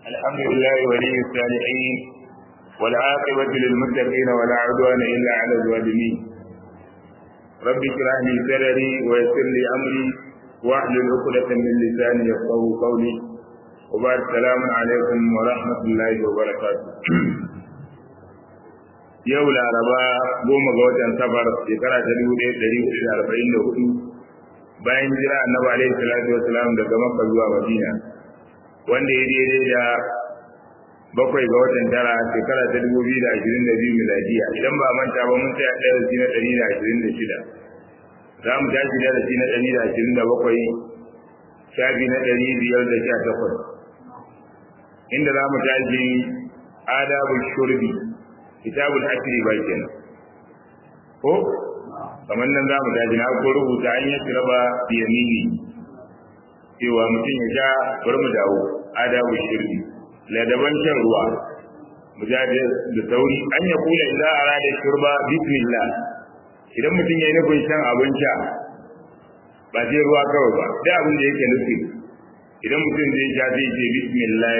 الحمد لله ولي الصالحين والعاقبة للمتقين ولا عدوان إلا على الظالمين رب اشرح لي صدري ويسر لي أمري واحلل عقدة من لساني يفقه قولي وبعد السلام عليكم ورحمة الله وبركاته yau laraba goma ga watan safar shekara ta dubu ɗaya ɗari hudu da arba'in da hudu bayan jira annabi alaihi salatu wasalam daga makka zuwa madina wanda ya daidai da bakwai ga watan tara shekara ta dubu biyu da ashirin da biyu miladiya idan ba manta ba mun tsaya darasi na ɗari da ashirin da shida za mu tashi darasi na ɗari da ashirin da bakwai shafi na ɗari biyar da sha takwas inda za mu tashi adabu shurbi kitabul asiri ba kenan ko kamar nan za mu tashi na ko rubuta an yi raba biyamini cewa mutum ya sha bari mu dawo adabu shirki ladaban shan ruwa mu ja da sauri an ya kula idan arada shurba bismillah idan mutum ya yi nufin shan abin sha ba sai ruwa kawai ba sai abin da yake nufi idan mutum zai sha zai ce bismillah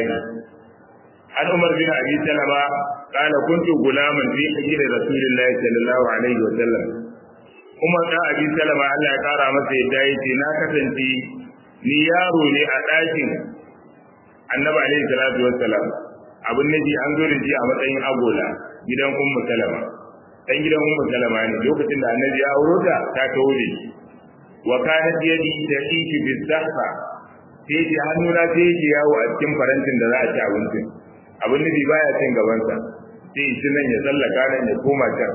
an umar bin abi salama قال كنت غلاما في حجر رسول الله صلى الله عليه وسلم Umar ɗan Abi Salama Allah ya ƙara masa yadda ya ce na kasance ni yaro ne a ɗakin Annabi alaihi salatu wassalam abin naji an zo da shi a matsayin agola gidan Ummu Salama dan gidan Ummu Salama ne lokacin da Annabi ya auro ta ta kawo da shi wa kanat yadi da iki bi sahfa sai ji hannuna sai ji yawo a cikin farantin da za a ci abincin abin nabi baya cin gabansa sai shi nan ya tsallaka nan ya koma can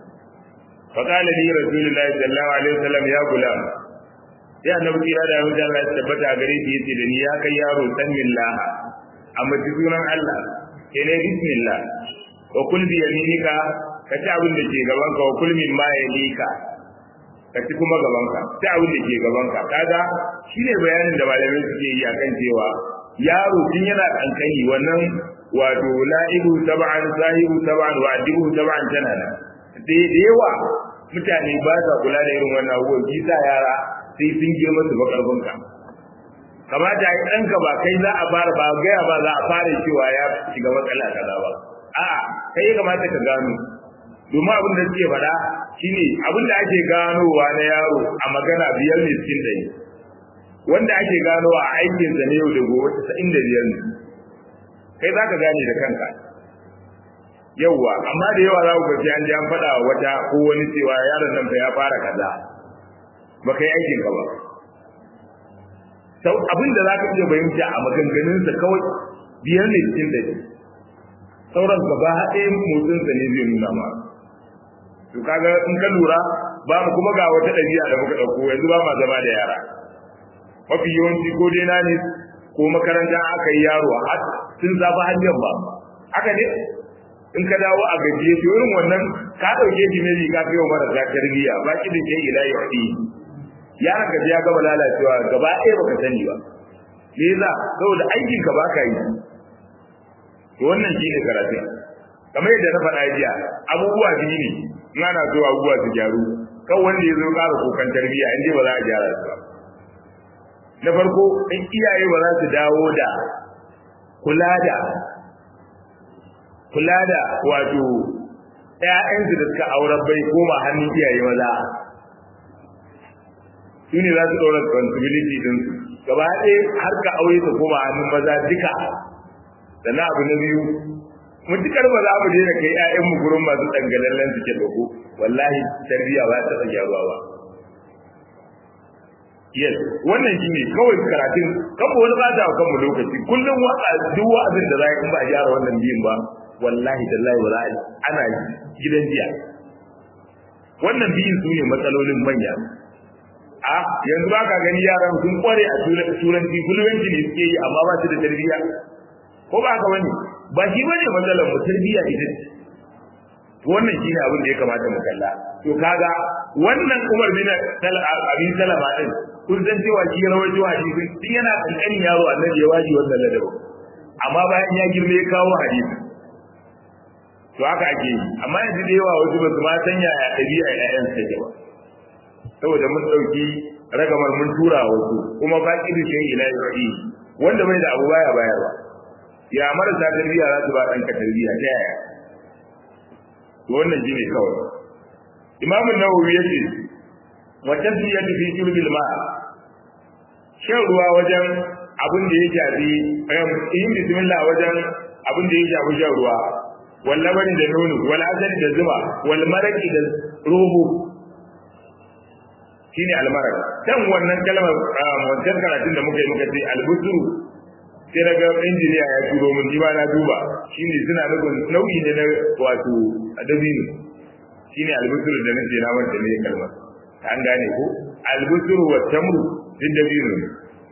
فقال لي رسول الله صلى الله عليه وسلم يا غلام ya annabi kira da yau Allah ya tabbata gare shi yace da ni ya kai yaro san billah amma ji sunan Allah ke ne bismillah wa kul bi yaminika ka ci abin da ke gaban ka wa kul min ma yalika ka ci kuma gaban ka ci abin da ke gaban ka kaga shine bayanin da malamai suke yi akan cewa yaro tun yana kankani wannan wato la'ibu tab'an sahibu tab'an wa adibu tab'an tana nan da yawa mutane ba sa kula da irin wannan abubuwan shi sa yara sai sun girma su ba karfinka kamata yi ɗanka ba kai za a fara ba gaya ba za a fara cewa ya shiga matsala kaza ba a'a kai kamata ka gano domin abin da suke faɗa shine abin da ake ganowa na yaro a magana biyar ne cikin ɗari wanda ake ganowa a aikinsa na yau da gobe tasa'in da biyar ne kai za ka gane da kanka yauwa amma da yawa za ku gaji an ji an faɗa wata ko wani cewa yaron nan fa ya fara kaza ba kai aikin ka ba sau abin da za ka iya fahimta a maganganunsa kawai biyar ne cikin da sauran gaba ɗaya motsinsa ne zai nuna ma to kaga in ka lura ba mu kuma ga wata ɗabi'a da muka ɗauko yanzu ba ma zama da yara mafi yawanci ko dai na ne ko makaranta aka yi yaro har sun zafi hanyar ba haka ne in ka dawo a gajiye to irin wannan ka dauke shi ne ka kai wa marasa tarbiyya ba ki da ke ila yadi yaron ka ya gaba lalacewa gaba ɗaya baka sani ba me yasa saboda aikin ka baka yi to wannan shine karatu kamar yadda na faɗa jiya abubuwa biyu ne in ana so abubuwa su gyaru kan wanda ya zo ƙara kokan tarbiyya in ba za a gyara su ba na farko in iyaye ba za su dawo da kula da kula da wato ƴaƴansu da suka auren bai koma hannun iyaye maza su ne za su ɗaura responsibility din gaba ɗaya har ka aure su koma hannun maza duka sannan abu na biyu mutukar ba za mu daina kai ƴaƴanmu gurin masu dangalallen suke dogo wallahi tarbiyya ba ta tsaya ruwa ba yes wannan shine kawai karatun kan wani ba da kan mu lokaci kullum waka duk wa'azin da zai in ba gyara wannan biyin ba wallahi tallahi wala ana gidan jiya wannan biyin su ne matsalolin manya a yanzu ba ka gani yaran sun kware a turanci fluency ne suke yi amma ba su da tarbiyya ko ba ka bane ba shi bane matsalar mu tarbiyya ita ce wannan shine abin da ya kamata mu kalla to kaga wannan Umar bin Abi Salama din kun san cewa shi rawaito hadisi din yana kankanin yaro annabi ya waji wannan ladabi amma bayan ya girme ya kawo hadisi to haka ake yi amma yanzu da yawa wasu ba su ma san yaya ɗabi'a ƴaƴan take ba saboda mun ɗauki ragamar mun tura wasu kuma ba ƙi da shi ila yi wanda bai da abu baya bayarwa ya marasa tarbiyya za su ba ɗanka tarbiyya ta yaya to wannan shi ne kawai imamu nawawi ya ce wa tasmiyatu fi shurbil ma shan ruwa wajen abin da ya shafi yin bismillah wajen abin da ya shafi shan ruwa wal labani da nono wal asali da zuma wal maraki da robo shine almarak kan wannan kalmar wancan karatun da muka yi muka ce albusuru sai daga injiniya ya turo mun ji ba na duba shine suna nufin nau'i ne na wato dabino shine albusuru da nake na wanda ne kalmar an gane ko albusuru wa tamru din dabino ne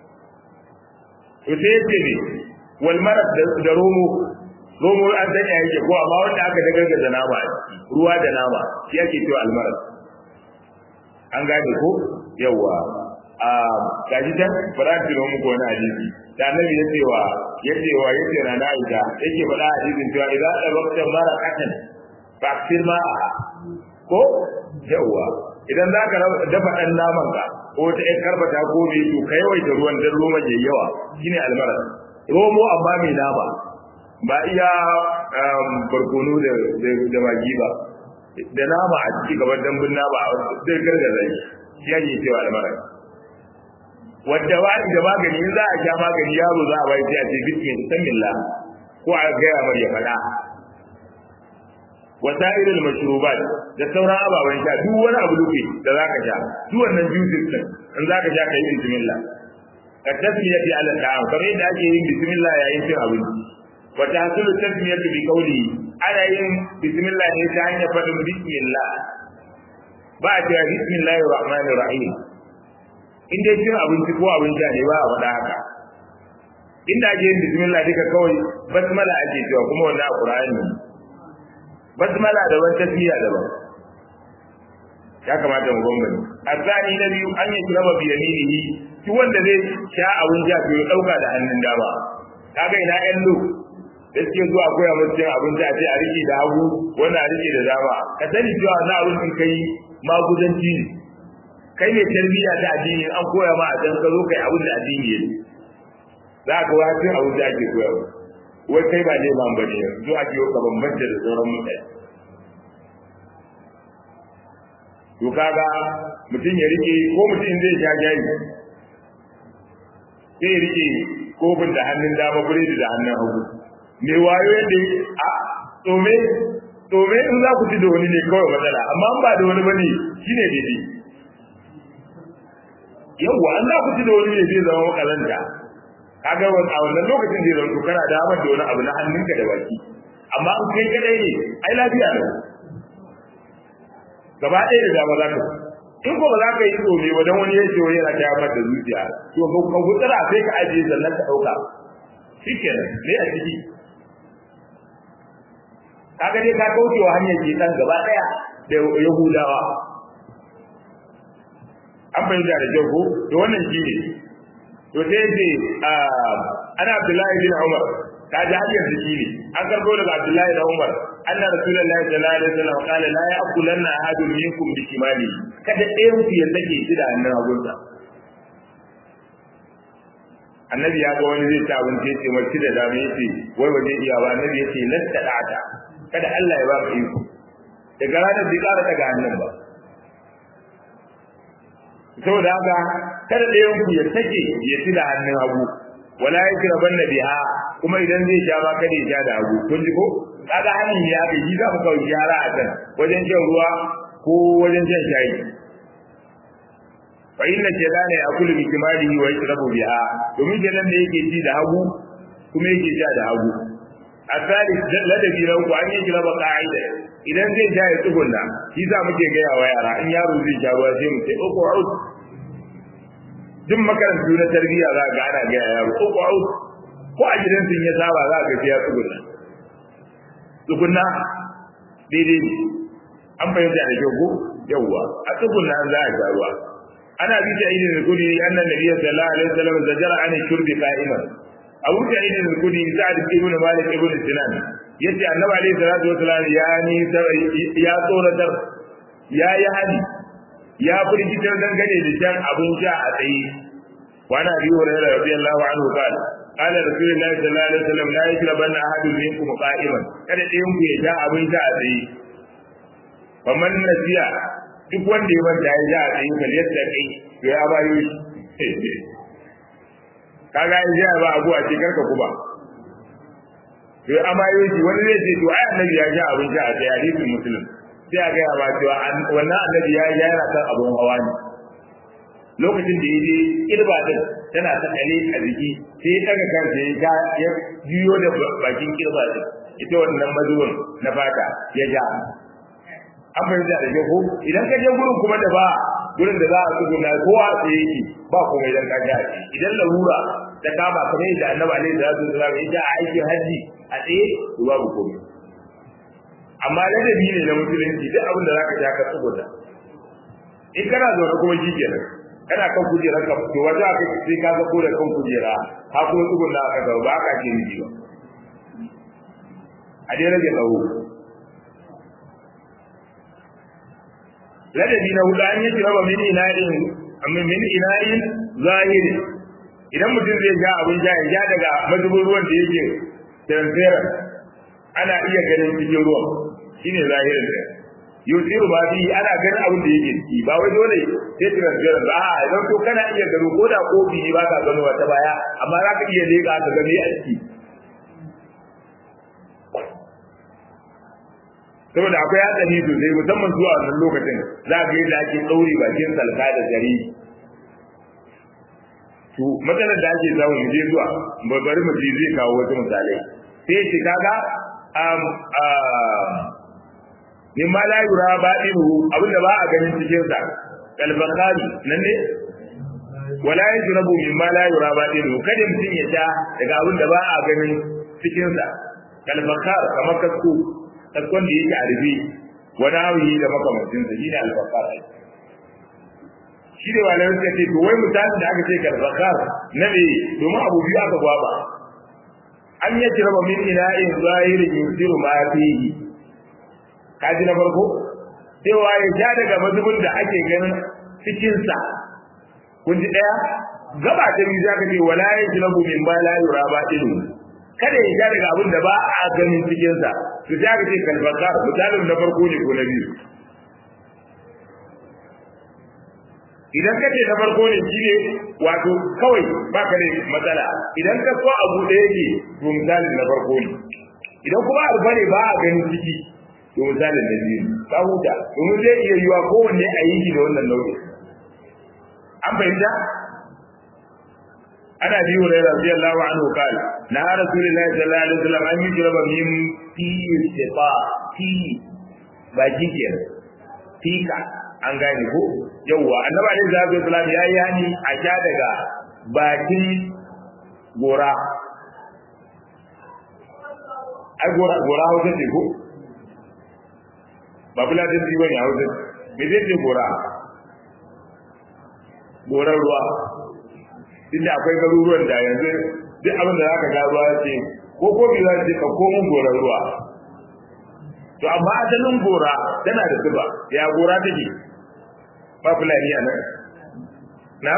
to sai yace ne wal marak da romo romo an sanya yake ko amma wanda aka dagargaza nama a ciki ruwa da nama shi ake cewa almarak an gane ko yawa a gaji tan fara tuno muku wani hadisi da annabi ya cewa ya cewa ya ce na Aisha yake faɗa hadisin cewa idan da bakta mara katan fa aksir ma ko yawa idan za ka dafa ɗan naman ka ko ta ƴan karbata ko me to ka yawaita ruwan dan roma yayi yawa shine almaras romo amma mai nama ba iya barkono da da magi ba da nama a ciki gaban dambun nama a zai gargaza shi shi yake cewa almara wadda wa da magani in za a sha magani yaro za a bai sai a ce bismillah ko a gaya mar ya faɗa wasairul mashrubat da sauran ababen sha duk wani abu duke da zaka sha duk wannan juices din in zaka sha kai bismillah ka tasmiyati ala ta'am kamar yadda ake yin bismillah yayin cin abinci wa tahsulu tasmiyatu bi qawli ana yin bismillah ne ta hanyar faɗin bismillah ba a cewa bismillahir rahmanir rahim in dai cin abinci ko abin sha ne ba a faɗa haka inda ake yin bismillah duka kawai basmala ake cewa kuma wannan a qur'ani basmala daban tasmiya daban ya kamata mu bambance azani na biyu an yi kiraba bi yaminihi shi wanda zai sha abin sha to ya dauka da hannun dama kaga ina yan lu da suke zuwa koya musu cin abinci a ce a rike da hagu wanda a rike da dama ka sani cewa na abin in kai maguzanci ne kai ne tarbiyya ta addini an koya ma a can ka zo kai abin da addini ya za ka wa cin abin da ake koya wai kai ba neman ba ne yanzu ake yau ka bambanta da sauran mutane to kaga mutum ya rike ko mutum zai sha jayi sai ya rike kofin da hannun dama biredi da hannun hagu mai wayo yadda a tsome tsome in za ku ci da wani ne kawai matsala amma ba da wani bane shine daidai yawwa an za ku ci da wani ne zai zama makalanta kaga a wannan lokacin zai zama kana da da wani abu na hannunka da baki amma in kai kadai ne ai lafiya ne gaba ɗaya da dama za ka in ko ba za ka yi tsome ba don wani ya ce wani yana ta yamar da zuciya to ka gutsara sai ka ajiye sannan ka ɗauka shikenan ne a ciki kaga dai ka kauce wa hanyar shekan gaba ɗaya da yahudawa an fahimta da kyau ko to wannan shi ne to sai ce ana abdullahi bin umar ka ji har yanzu shi ne an karɓo daga abdullahi da umar anna rasulullahi sallallahu alaihi wasallam qala la ya'kulanna ahadun minkum bi shimali kada ɗayan ku ya sake shi da hannun hagunsa annabi ya ga wani zai ci abinci ya ce mace da dama ya ce wai waje iya ba annabi ya ce lasta da'ata kada Allah ya ba ka iko daga ranar bai ƙara daga hannun ba saboda haka kada ɗayan ku ya sake ya ci da hannun hagu wala ya kira banna biha kuma idan zai sha ba kada ya sha da hagu kun ji ko kaga hannun ya ga yi za ku kawai gyara a kan wajen shan ruwa ko wajen shan shayi fa inna shaytana ya'kulu bi kimalihi wa yashrabu biha domin kenan da yake ci da hagu kuma yake sha da hagu asali ladabi na uku an yi kira ba ka'ida idan zai sha ya tsugunna shi za muke gaya wa yara in yaro zai sha ruwa sai mu ce uku out duk makarantu na tarbiyya za ga ana gaya yaro uku out ko a gidan sun ya saba za ga ya tsugunna tsugunna daidai ne an fahimta da kyau ko yawwa a tsugunna za a sha ruwa ana bi ta idin kudi annan nabiy sallallahu alaihi wasallam zajara an shurbi qa'iman abu ta idin kudi sa'ad ibn malik ibn sinan yace annabi alaihi salatu wasallam ya ni ya tsoratar ya yi hali ya firgitar dangane da shan abin sha a tsaye wa na biyu wa rayuwa radiyallahu anhu qala qala rasulullahi sallallahu alaihi wasallam la yashrabanna ahadun minkum qa'iman kada ɗayan ku ya sha abin sha a tsaye faman nasiya duk wanda ya manta ya sha a tsaye kal yadda kai to ya bayo shi kaga in sha ba abu a ce karka kuma to ya bayo shi wani zai ce to ai annabi ya sha abin sha a tsaye hadisin muslim sai a gaya ba cewa wannan annabi ya yi yana kan abun hawa ne lokacin da ya je kirba din tana ta kale a jiki sai ya daga kansa ya ya juyo da bakin kirba din ita wannan mazubin na fata ya ja an fahimta da ko idan ka je gurin kuma da ba gurin da za a tsuguna kowa sai yake ba kuma idan ka ja idan larura ta kama kamar yadda annabi alaihi salatu wasallam ya ja a aikin haji a tsaye to babu komai amma ladabi ne na musulunci duk abin da zaka ja ka tsuguna in kana zaune kuma shi kenan kana kan kujera ka to waje aka sai ka ga da kan kujera ha kuma tsuguna aka ga ba ka ce miji ba a dai rage tsawo ladabi na hudu an yi raba min ina'in amma min ina'in zahiri idan mutum zai ja abin ja ya ja daga mazubin ruwan da yake transparent ana iya ganin cikin ruwan shine zahirin da yusiru ba bi ana ganin abin da yake ciki ba wai dole sai transfer ba a idan to kana iya gano ko da kofi ne ba ka gano wata baya amma za ka iya leka ka gani a ciki saboda akwai hatsari sosai musamman zuwa wannan lokacin za ka yadda ake ɗaure bakin salka da gari to matsalar da ake samu mu je zuwa bari mu ji zai kawo wasu misalai sai shi kaga min ma la yura baɗiru abinda ba a ganin cikin sa kalbakari nan ne wala yajrabu min ma la yura baɗiru kada mutum ya sha daga abinda ba a ganin cikin sa kalbakar kamar kasko kaskon da yake a rufe wani hawi da makamancin sa shine albakar shi ne wala yake ce to wai misalin da aka ce kalbakar na ne domin abu biyu aka gwaba an yajraba min ina'in zahirin yusiru ma fihi kaji na farko cewa ya ja daga mazubin da ake ganin cikinsa kun ji ɗaya gaba ta biyu zaka ce wala ya ji lagu min ba la yura ba ilu kada ya ja daga abin da ba a ganin cikinsa to sai aka ce kalbakar misalin na farko ne ko na biyu idan ka ce na farko ne shi ne wato kawai ba ka da matsala idan ka so abu da yake to misalin na farko ne idan kuma abu ne ba a ganin ciki to misalin da biyu ka huta domin zai iya yiwa kowanne a yi da wannan nau'in an fahimta ana bi wa rayuwa radiyallahu anhu qala na rasulullahi sallallahu alaihi wasallam an yujraba min fi istifa fi ba jikin fika an gane ko yawwa annabi alaihi salatu wasallam ya yi hani a sha daga bakin gora ai gora gora hausa ce ko ba bula da ji bane hausa me zai ce gora goran ruwa inda akwai garuruwan da yanzu duk abin da zaka ga ruwa ce ko ko bi za ce ka komo goran ruwa to amma asalin gora tana da zuba ya gora take ba fulani a nan na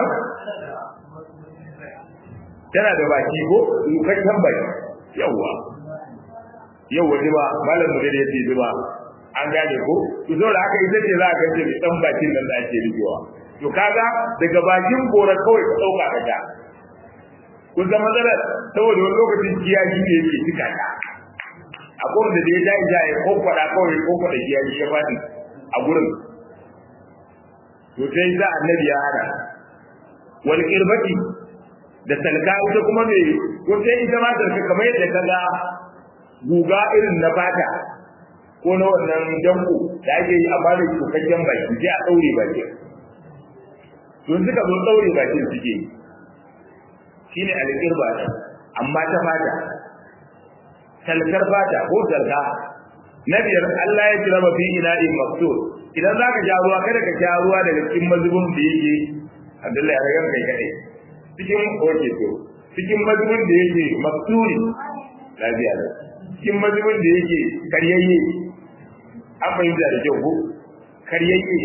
tana da baki ko lukakken baki yawwa yawwa zuba malam mu da yace zuba an gane ko to saboda haka ita ce za a gance mai dan bakin nan da ake rikewa to kaga daga bakin gora kawai ka dauka ka ja kun zama matsalar saboda wani lokacin kiyaji ne yake cika ta a gurin da ya jayi jayi ko kwada kawai ko kwada kiyaji ya fadi a gurin to sai za annabi ya hana wal qirbati da salka ita kuma me ko sai ita ma salka kamar yadda kaga guga irin na fata ko na wannan danko da ake yi amma da cikakken baki sai a daure baki don suka zo daure bakin suke shine alqirba amma ta fata salkar fata ko salka na biyar Allah ya kira fi ina'in maksud idan zaka ja ruwa kada ka ja ruwa daga cikin mazubin da yake Abdullahi ya ga kai kadai cikin oke to cikin mazubin da yake maksuri lafiya da cikin mazubin da yake karyayye an fahimta da kyau ko karyayye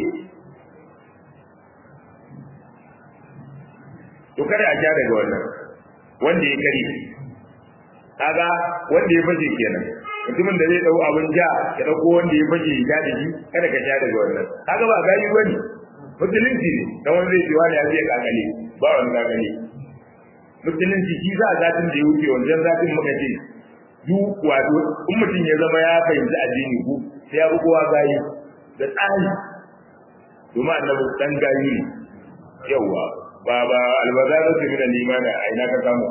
to kada a ja daga wannan wanda ya kare kaga wanda ya fashe kenan mutumin da zai dau abin ja ya dauko wanda ya fashe ya da shi kada ka sha daga wannan kaga ba gayi bane musulunci ne dan wanda zai ce wani ya zai kakale ba wani kakale musulunci shi za a zatin da ya wuce wancan zatin muka ce duk wato in mutum ya zama ya fahimci addini ku sai ya kowa gayi da tsari domin annabi dan gayi ne yawa ba ba albazara su mina limana a ina ka samu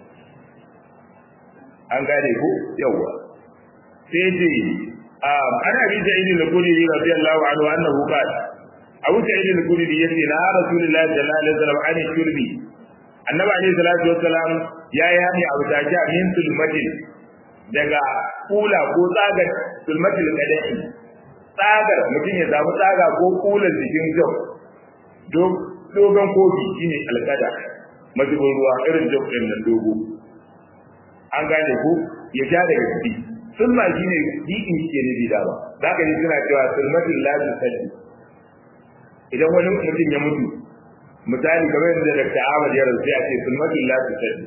an gane ku yawa sai ce ana bi ta idin al-kudi radiyallahu anhu annahu qala abu ta idin al-kudi yace na rasulullahi sallallahu alaihi wasallam an shurbi annabi alaihi salatu wassalam ya yi hani abu ta ja min sulmatin daga kula ko tsagar sulmatil qadahi tsagar mutum ya samu tsaga ko kulan jikin jau dogon kofi shine alkada mazubin ruwa irin jau din nan dogo an gane ko ya ja daga ciki sulma shine dikin ke ne da ba za ka ji suna cewa sulmatil lazim sadi idan wani mutum ya mutu misali kamar yadda Dr. Ahmad ya rasu ya ce sulmatul la tusaddi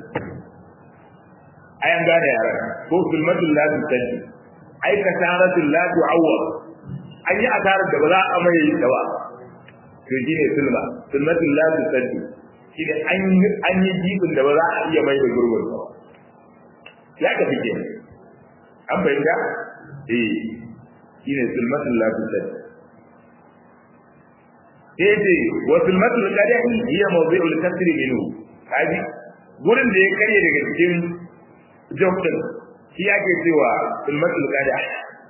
ayan gane yaran ko sulmatul la tusaddi ai kasaratul la tu'awwad an yi asarar da ba za a mai da ba to shine sulma sulmatul la tusaddi shine an yi an yi jibin da ba za a iya mai da gurbin ba ya ka fike an bayyana eh shine sulmatul la tusaddi yace wa sulmatul qadahi hiya mawdi'ul kasr minhu kaji gurin da ya karye daga cikin jokin shi ake cewa sulmatul qadah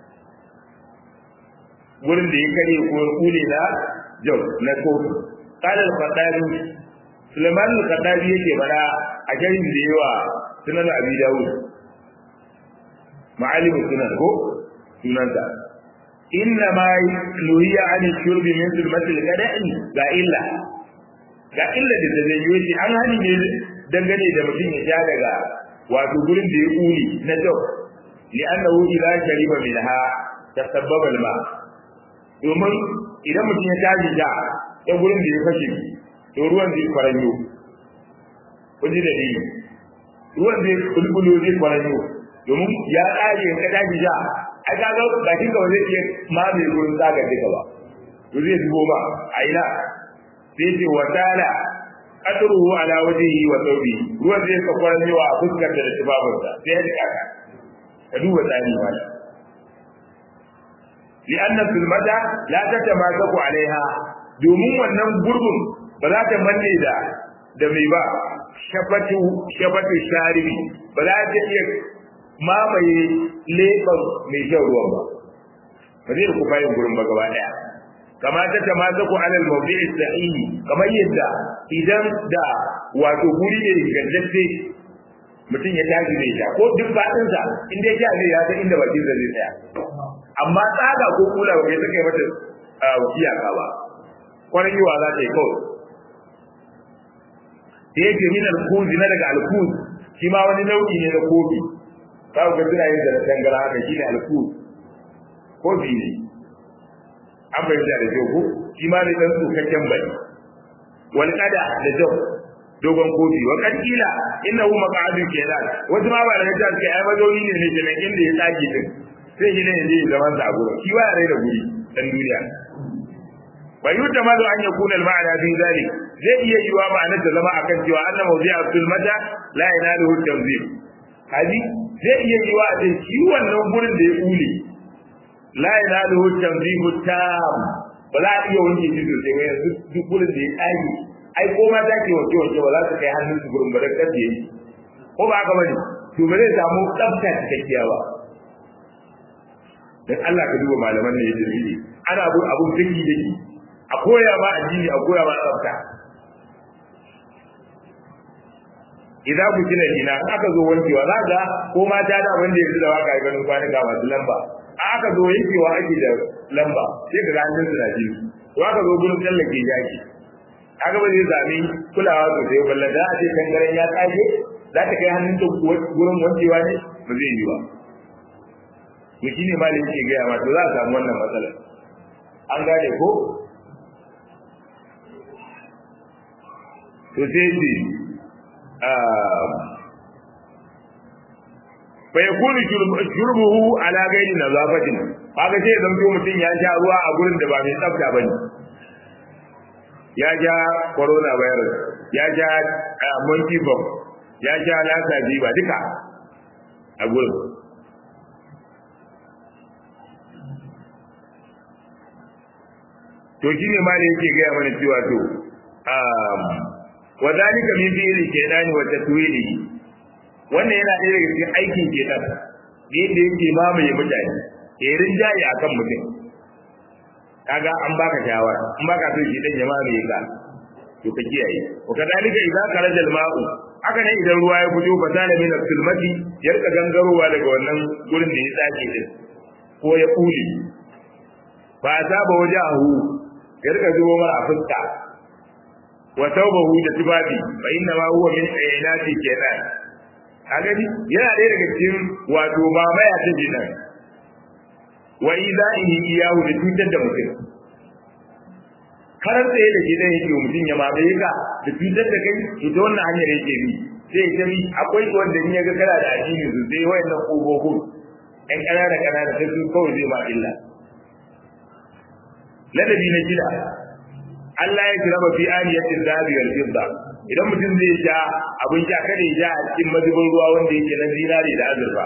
gurin da ya karye ko kule na jok na kofi qala al-qadahi sulman al-qadahi yake bada a garin da yawa sunan abi dawud ma'alim sunan ko sunansa inna ma nuhiya an shurbi min sulmatil gada'i ga illa ga illa da da zai yi an hani ne dangane da mutum ya sha daga wato gurin da ya kuli na jau li annahu idza shariba minha tasabbaba alma domin idan mutum ya tashi da ta gurin da ya fashe to ruwan zai kwaranyo kuji da ni ruwan zai kulkulo zai kwaranyo domin ya tsare ka tashi da ai ka ga bakin ka zai iya mamaye gurin zaga duka ba to zai zubo ba a ina sai ce wa tala qadruhu ala wajhihi wa thawbi ruwan zai ka kwaran yawa a fuskar da tubabin sa sai ya dika ka ka duba tsari ba لأن الظلمة لا تتماسك عليها domin wannan gurbin ba za ta manne da da mai ba shafatu shafatu sharibi ba za ta iya mamaye leɓar mai shan ruwan ba ba zai ku bayan gurin ba gaba ɗaya kama ta ta mata ku alal mawdi'i sahihi kamar yadda idan da wato guri ne gandacce mutum ya tashi zai sha ko duk baɗin sa in dai ya zai ya san inda bakin sa zai tsaya amma tsaga ko kula ba kai take mata iyaka ba kwarin yiwa za ta yi kawai da yake min alkuzi na daga alkuzi shi ma wani nau'i ne na kofi za ku ga suna yin da tangara haka shi ne alkuz kofi ne an fahimta da kyau ko shi ma ne dan tsukakken bai wal qada da jau dogon kofi wa kad kila innahu maq'adu kenan wasu ma ba da ta ce ai mazauni ne ne kenan inda ya tsage din sai shi ne ne zaman sa a gurin shi ba ya rai da guri dan duniya wa yutamalu an yakuna al-ma'na fi dhalik zai iya yiwa ma'anar da zama akan cewa anna mawdi'a sulmata la yanaluhu tanzim hadi zai iya yiwa a cikin shi wannan gurin da ya kule la yanaluhu tanzim tam ba za a iya wanke shi sosai ba yanzu duk gurin da ya tsage ai ko ma za ki wanke wanke ba za su kai hannun su gurin ba da kaje yi ko ba haka bane to ba zai samu tsafta cikakkiya ba dan Allah ka duba malaman ne yadda ne ana abun abun daki daki a koya ma addini a koya ma tsafta idan ku kina ina aka zo wankewa za ga ko mata da wanda yanzu da waka ganin kwanuka masu lamba aka zo yankewa ake da lamba sai ka ga hannun su na jini to aka zo gurin tsallake yaki aka ba zai zami kulawa sosai balla da a ce kangaren ya tsage za ta kai hannun ta gurin wankewa ne ba zai yi ba to shi ne malin ke gaya ma to za a samu wannan matsalar an gane ko to sai ce fa yakunu shurbuhu ala ghairi nazafatin kaga sai zan to mutum ya sha ruwa a gurin da ba mai tsafta bane ya ja corona virus ya ja monkey bomb ya ja lasa ba duka a gurin to shine ma da yake gaya mana cewa to wa zalika min fi'li shaytani wa tatwili wannan yana ɗaya daga cikin aikin shaytan da yadda yake mamaye mutane ya rinjaye akan mutum kaga an baka shawara an baka so shi dan jama'a ne ka to ka kiyaye wa kadalika idza kharaja al-ma'u haka ne idan ruwa ya fito fa tana min al-sulmati ya rika gangarowa daga wannan gurin da ya tsake din ko ya kuli ba ta ba wajahu ya rika zuwa mara a fuska wa tawbahu da tibabi fa inna ma huwa min ayati kenan kaga ni yana ɗaya daga cikin wato mamaya ta jinan wa idaihi iyahu da cutar da mutum karar tsaye da gidan yake mutum ya mamaye ka da cutar da kai ita wannan hanyar yake bi sai ita bi akwai wanda in ya ga kana da addini sosai wayannan ƙofofin ƴan ƙanana ƙanana sai su kawai zai ma illa ladabi na gida Allah ya kira fi aniyatin zabi wal fidda idan mutum zai ja abin sha kada ya ja a cikin mazubin ruwa wanda yake na zinari da azurfa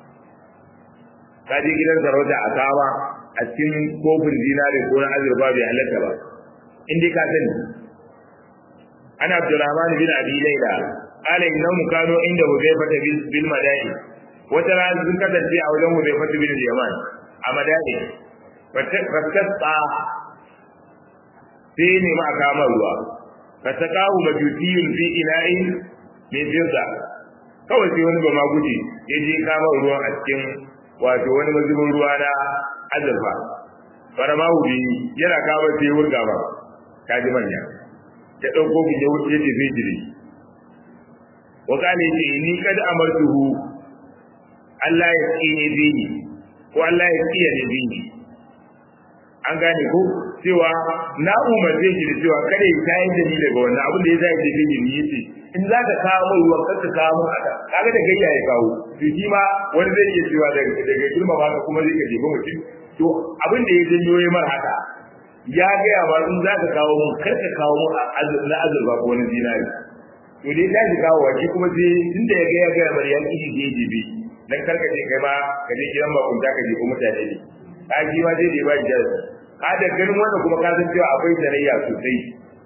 ka je gidan sarauta a kama a cikin kofin zinari ko na azurfa bai halatta ba in dai ka sani ana abdurrahman bin abi laila qala innahum kanu inda hudayfa bil madai wata rana sun kasance a wajen hudayfa bin yaman a madai fattasta sai ne ma kama ruwa fatakahu majusiyun fi ina'in min jinsa kawai sai wani bama guji ya je kama ruwan a cikin wato wani mazubin ruwa na azurfa farama bi yana kama sai wurga ba kaji manya ya ɗauko bi ya wuce ce zai jiri wa kane ce ni kada amartuhu Allah ya tsine bihi ko Allah ya tsiye ne bihi an gane ko cewa na umarce shi da cewa kada ya tayar da ni daga wannan abin da ya zai je gani ni yace in za ka kawo mai ruwan kar ka kawo mun haka kaga da gayya ya kawo to shi ma wani zai iya cewa daga daga girma ba ka kuma zai ka jefa mutum to abin da ya janyo ya mar haka ya gaya ba in za ka kawo mun kar ka kawo mun na azurba ko wani zinari to dai ta shi kawo wa shi kuma sai tunda ya gaya gaya bari ya kishi je jibi dan karka je kai ma ka je gidan bakunta ka jefa mutane ne ka ji ma zai je ba shi ka da ganin wannan kuma ka san cewa akwai tarayya sosai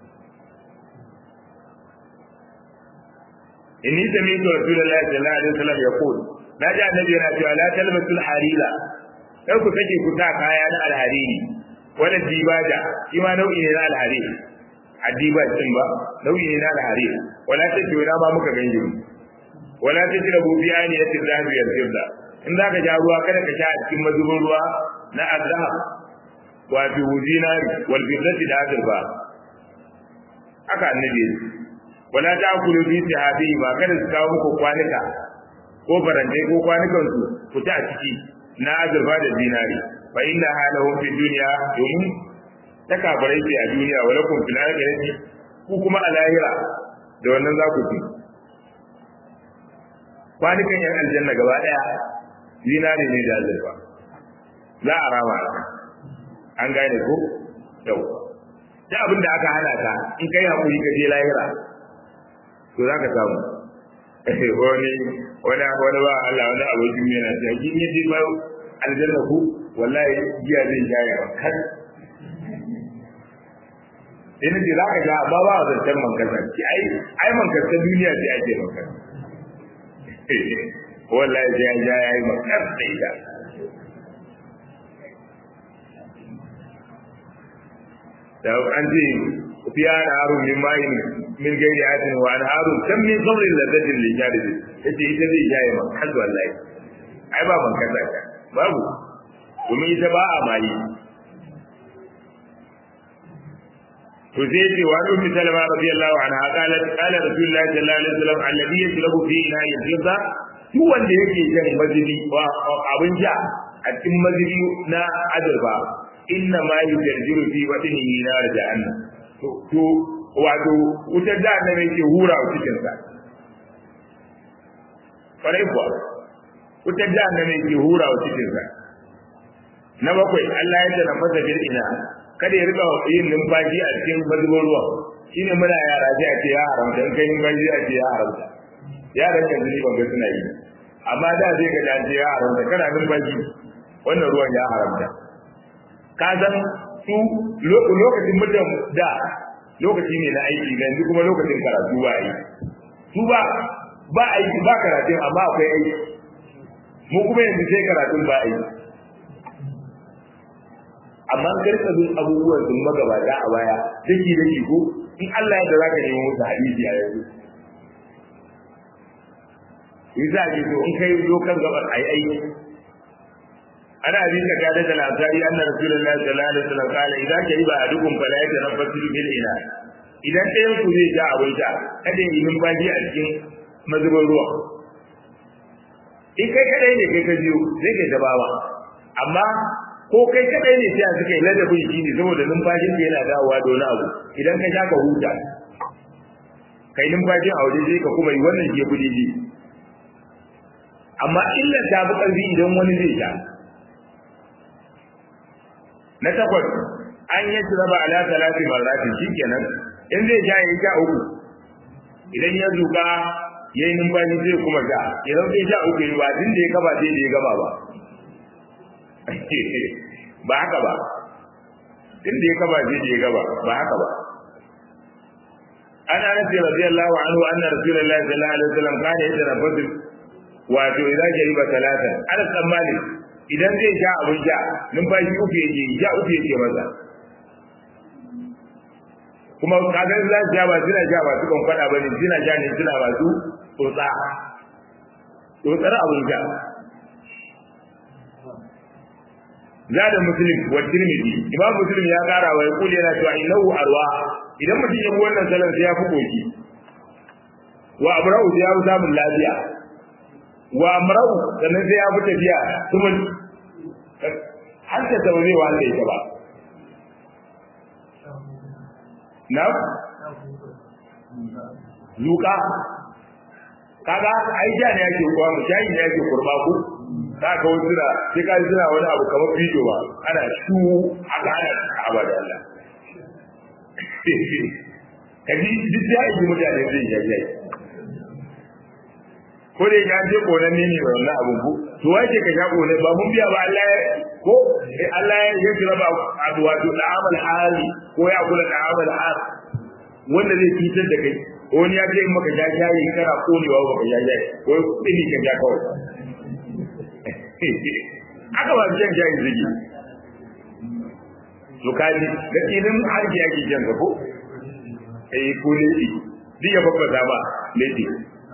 inni sami'tu rasulullahi sallallahu alaihi wasallam yaqul na ji annabi yana cewa la talbasul harira kar ku sake ku sa kaya na alhariri wala dibaja shi ma nau'i ne na alhariri adiba din ba nau'i ne na alhariri wala ta ce wala ma muka ganje mu wala ta tira bu biyani ya tizabi ya tirda in zaka ja ruwa kada ka sha a cikin mazubin ruwa na azhar wato zinari wal fiddati da azurfa haka annabi wala ta'kulu fi sahabi ba kada su kawo muku kwanuka ko farante ko kwanukan su ku ta a ciki na azurfa da zinari fa inna halahum fi dunya domin takabarai ce a duniya wala kun fil akhirati ku kuma a lahira da wannan za ku ci kwanukan yan aljanna gaba daya zinari ne da azurfa za a rama an gane ko yau da abin da aka hana ka in kai hakuri ka je lahira to za ka samu wani wani wani ba Allah wani abokin yana ce kin yi ba aljanna ku wallahi giya zai jaya ba kan ina ce za ka ga ba ba a zancen mankasa ki ai ai mankasa duniya ce ake mankasa wallahi sai ya ja ya yi mankasa da ita da an ce fiya da harun min mayin min gairi atin wa an harun kan min sabrin ladatin li jaridi yace ita zai jaye man kan wallahi ai ba man kaza ka babu kuma ita ba a mayi to sai ce wa ummi salama radiyallahu anha qalat qala rasulullahi sallallahu alaihi wasallam alladhi yashrabu fi ina'i fidda duk wanda yake jan mazibi abin ja a cikin mazibi na azurfa inna ma yujarjiru fi batnihi nar jahannam to to wato wutar jahannam yake hura a cikin sa farai kuwa wutar jahannama ke hura wa cikinsa na bakwai Allah ya tana fasa bil ina kada ya riga yin numfashi a cikin mazubin ruwa shine muna yara sai a ce ya haramta in kai numfashi a ce ya haramta yaran yanzu ni ban ga suna yi amma da zai ga da ce ya haramta kana numfashi wannan ruwan ya haramta ka san su lokacin mutum da lokaci ne na aiki ga yanzu kuma lokacin karatu ba yi su ba ba aiki ba karatun amma akwai aiki mu kuma yanzu sai karatun ba aiki amma karka bin abubuwan sun magabata a baya daki daki ko in Allah ya da zaka nemo musu hadisi a yanzu in za ki so in kai dokan gabar ai aiki ana abin da kada da lazari anna rasulullahi sallallahu alaihi wasallam kala idan ka riba adukum fala yatanaffasu bil ina idan ɗayan ku zai ja abin sha kada yi numfashi a cikin mazubin ruwa in kai kadai ne kai ka biyo zai kai dabawa amma ko kai kadai ne sai suka yi ladabin shi ne saboda numfashin da yana dawowa da wani abu idan ka sha ka huta kai numfashin a waje sai ka kuma yi wannan ke kudi ji amma illar ta fi ƙarfi idan wani zai sha na takwas an yi su raba ala talati marrati shikenan in zai sha ya sha uku idan ya zuka ya yi numfashi zai kuma sha idan zai sha uku yi ba tun da ya gaba sai da ya gaba ba ba haka ba tun da ya gaba sai da ya gaba ba haka ba ana nafi radiyallahu anhu anna rasulullahi sallallahu alaihi wasallam kana yatarabbasu wato idan jariba talatan ana tsammani idan zai sha abin sha numfashi uku yake sha uku yake maza kuma kaga za su sha ba suna sha ba su kan faɗa ba ne suna sha ne suna masu tsotsa tsotsar abin sha zada muslim wa tirmidhi imam muslim ya kara wa yaqul yana cewa innahu arwa idan mutum ya bi wannan salon sai ya fi koki wa abra'u sai ya fi samun lafiya wa amra'u sannan sai ya fi tafiya kuma har ta taure wa Allah ita ba na luka kaga ai ja ne yake kuwa mu shayi ne yake kurba ku za ka wasu suna sai ka suna wani abu kamar bidiyo ba ana shu haka ana kaba da Allah ka ji duk ya yi mutane zai yi yayi ko da ya je konan ne ne wannan abun ku to wace ka sha konan ba mun biya ba Allah ya ko eh Allah ya yi jira ba abu wato da'amal hali ko ya kula da'amal hal wanda zai cutar da kai wani ya ce in maka ja shayi kana konewa ba ka ja shayi ko tsini ka ja kawai aka ba jan shayi zigi to kaji da tsinin harki yake jan ka ko eh ko ne duk ya babba ba lady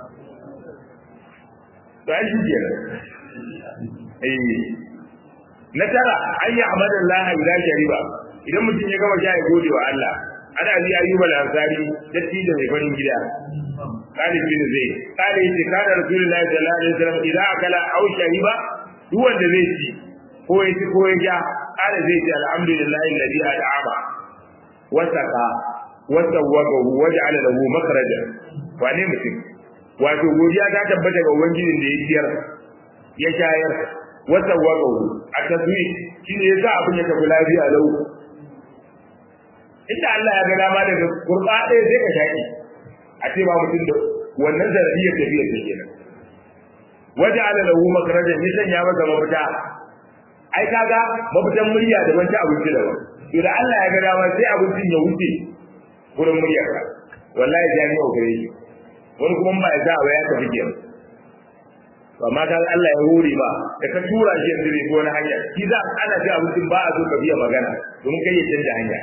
to ai shi kenan eh na tara an yi amadallah ila shariba idan mutum ya gama sha ya gode wa Allah ana bi ayyuba al-ansari datti da mai farin gida kali bin zai kali yace kana rasulullahi sallallahu alaihi wasallam idan akala aw shariba duk wanda zai ci ko ya ci ko ya ja kala zai ce alhamdulillahi alladhi at'ama wa saqa wa sawwaqahu wa ja'ala lahu makhraja wane mutum wato godiya ta tabbata ga ubangijin da ya ciyar ya shayar wa sawwaqahu a tasmi shine yasa abin ya tafi lafiya lau inda Allah ya ga dama daga kurba ɗaya sai ka shaki a ce ba mutum da wannan zarafiyar tafiyar ta kenan waje ala lahu makarajan ya sanya masa mafita ai kaga mafitan murya da wancan abinci daban to da Allah ya ga dama sai abincin ya wuce gurin muryar ka wallahi jami'a gare shi wani kuma ba ya sa ba ya tafi kenan amma kan Allah ya hore ba da ka tura shi yanzu ne wani hanya shi za ana ji abincin ba a so ka biya magana domin kai ya canja hanya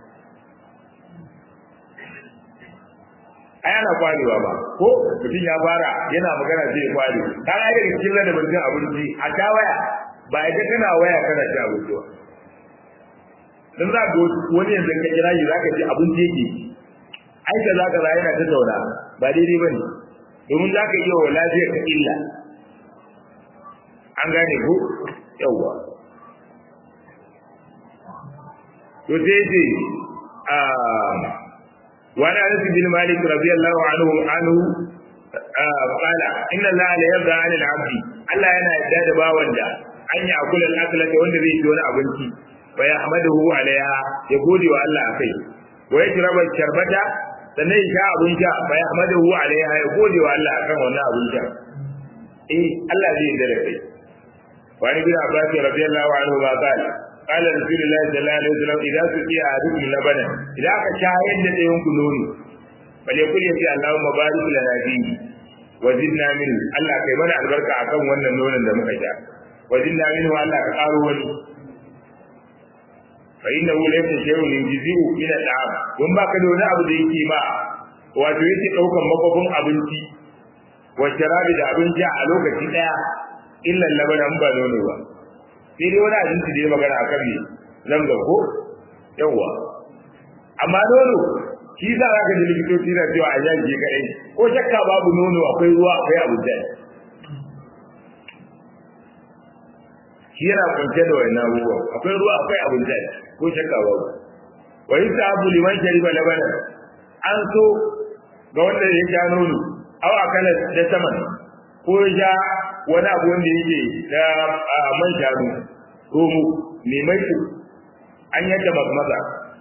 ai ana kwarewa ba ko mutum ya fara yana magana sai ya kware ka ga daga cikin ladabin cin abinci a ta waya ba ya kana waya kana ci abinci ba dan za ka wani yanzu ka kira shi zaka ci abinci yake ai ka zaka za yana ta daura ba daidai bane domin zaka iya wa lafiyar ka illa an gane ko yawa to sai ce a وعن انس بن مالك رضي الله عنه عنه آه قال ان الله لا يرضى عن العبد Allah yana yarda da bawan da an yi akula al-aklata wanda zai ci wani abinci fa yahmaduhu alaiha ya gode wa Allah akai wa yajraba sharbata sannan ya sha abin sha fa yahmaduhu alaiha ya gode wa Allah akan wannan abin sha eh Allah zai yarda da kai wa ni bin Abbas radiyallahu anhu ma qala qala rasulullahi sallallahu alaihi wasallam idza suqiya ahadukum labana idan aka shayar da dayan ku nono bale kulli sai Allahumma barik lana fihi wa zidna min Allah kai mana albarka akan wannan nonon da muka sha wa zidna min Allah ka karo wani fa innahu laysa shay'un yujzi'u min al-'am don baka da wani abu da yake ma wato yake daukan makofin abinci wa sharabi da abinci a lokaci daya illa labanan ba nono ba sai dai wani abinci da ya magana akan ne zamzam ko yawa amma nono shi za ka ji likitoci na cewa a yanke kaɗai ko shakka babu nono akwai ruwa akwai abu da shi yana kunshe da wani abubuwa akwai ruwa akwai abu da ko shakka babu wa yi sahabu liman shariba labanan an so ga wanda ya sha nono aw akala da saman ko ya sha wani abu wanda yake da man shanu romo mai maiko an yadda maza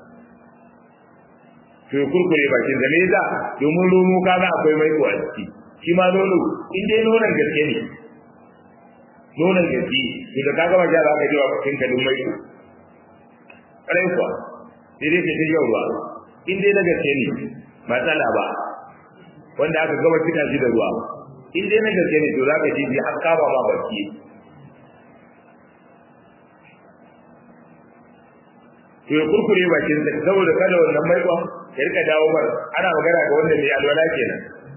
to ya kurkure bakin da neza domin romo kaga akwai maiko a ciki shi ma nono in dai nonon gaske ne nonon gaske to da kaga ba za ka ji wa bakin ka dun maiko ƙarai kuwa sai dai ka ta yau ruwa in dai na gaske ne matsala ba wanda aka gaba cika shi da ruwa in dai na gaske ne to za ka ji har kama ma baki to ya kurkure bakin sa saboda kada wannan maikon ya rika dawo mar ana magana ga wanda mai alwala kenan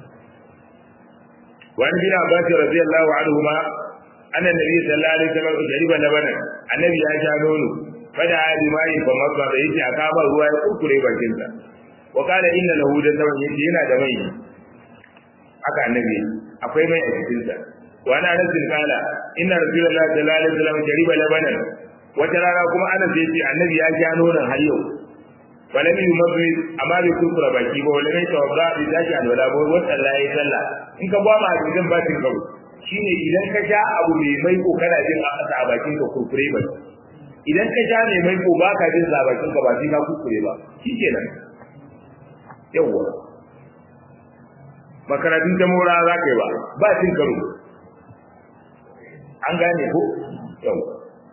wani bin abbas radiyallahu anhu ma anna nabi sallallahu alaihi wasallam jariba labana annabi ya sha nono fada ali mai fa mazba da yake a kama ruwa ya kurkure bakin sa wa kana inna lahu da zaman yake yana da mai haka annabi akwai mai a cikin sa wa ana nasin kala inna rasulullahi sallallahu alaihi wasallam jariba labana wata rana kuma ana sai ce annabi ya sha nonon har yau walami yumabbi amma bai kurkura baki ba wala mai tawadda bi zaki alwala ba wata Allah ya sallah in ka gwama a cikin bakin karo shine idan ka sha abu mai mai ko kana jin a kasa a bakin ka kurkure ba idan ka sha mai mai ko ba ka jin sa bakin ka ba sai ka kurkure ba shikenan yawwa makaratun ta mora za ka yi ba ba cin karo an gane ko yawwa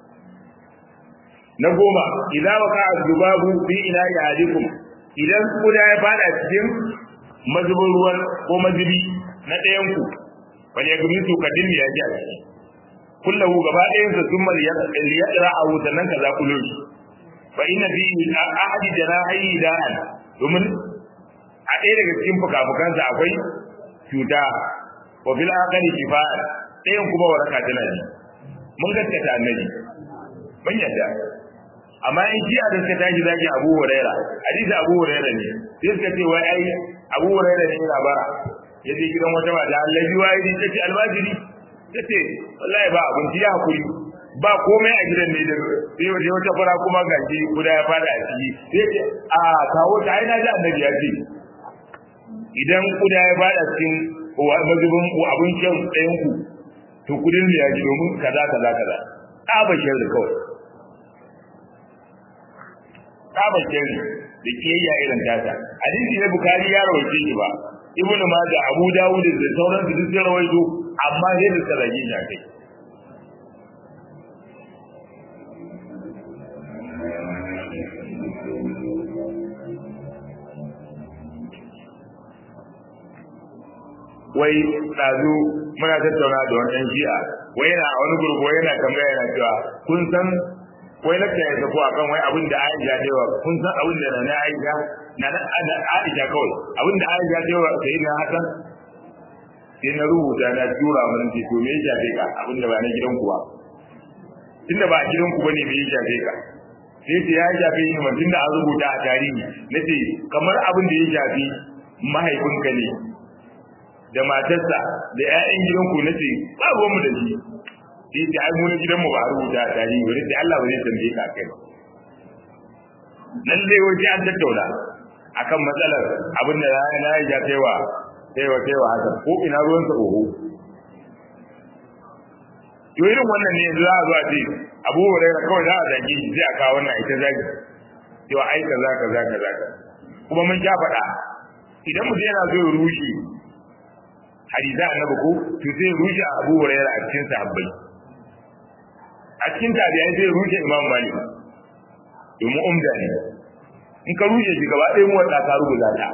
na goma idan waka azubabu fi ina yadikum idan kuda ya fada cikin mazubin ruwan ko mazubi na ɗayan ku wani ya gumi su kadin ya ji a ciki kullahu gaba ɗayan sa sun mal ya tsira a wutannan ka za ku loshi fa inna fi ahadi janahi da'an domin a ɗaya daga cikin fukafukansa akwai cuta wa fil akhari shifa'a ɗayan kuma waraka tana ji mun gaskata annabi mun yadda amma in ji a suka tashi zaki Abu Huraira hadisi Abu Huraira ne sai suka ce wai ai Abu Huraira ne yana bara yaje gidan wata mata Allah ji wai ta ce almajiri tace wallahi ba abinci ya hakuri ba komai a gidan ne da sai waje wata fara kuma gaji guda ya fada a ciki sai ce a kawo ta ai na ji annabi ya ce idan kuda ya fada cikin mazubin abin shan ɗayan ku to kudin ya ji domin kaza kaza kaza ɗaba shirri kawai ɗaba shirri da kiyayya irin tata hadisi na bukari ya rawaito shi ba ibn majah abu dawud da sauran su duk sun rawaito amma sai da suka rage shi kai wai ɗazu muna tattauna da wani ɗan shi'a wai yana a wani gurgu wai yana tambaya yana cewa kun san wai lakta ya tafi akan wai abin da Aisha ta yawa kun san abin da na Aisha na na Aisha kawai abin da Aisha ta yawa sai na Hassan sai na rubuta na tura mun ce to me ya shafe ka abin da ba na gidan ku ba tunda ba a gidan ku bane me ya shafe ka sai ce ya shafe ni mun tunda an rubuta a tarihi nace kamar abin da ya shafi mahaifinka ne da matarsa da ƴaƴan gidanku nace ba ruwan mu da shi sai ce ai mu na gidanmu ba a rubuta a tarihi wani sai Allah ba zai tambaye ka kai ba nan dai waje an tattauna akan matsalar abin da na yi ja kaiwa kaiwa kaiwa haka ko ina ruwan sa oho to irin wannan ne yanzu za a zo a ce abu hurairah kawai za a zage shi sai a kawo wannan ita zagi cewa ai kaza kaza kaza kuma mun ja faɗa idan mutum yana so ya rushe hadisa annabi ko to sai ya rushe abu hurairah a cikin sahabbai a cikin tabi'ai sai ya rushe imam malik domin umda ne in ka rushe shi gaba ɗaya mu wanda ka rubuta ta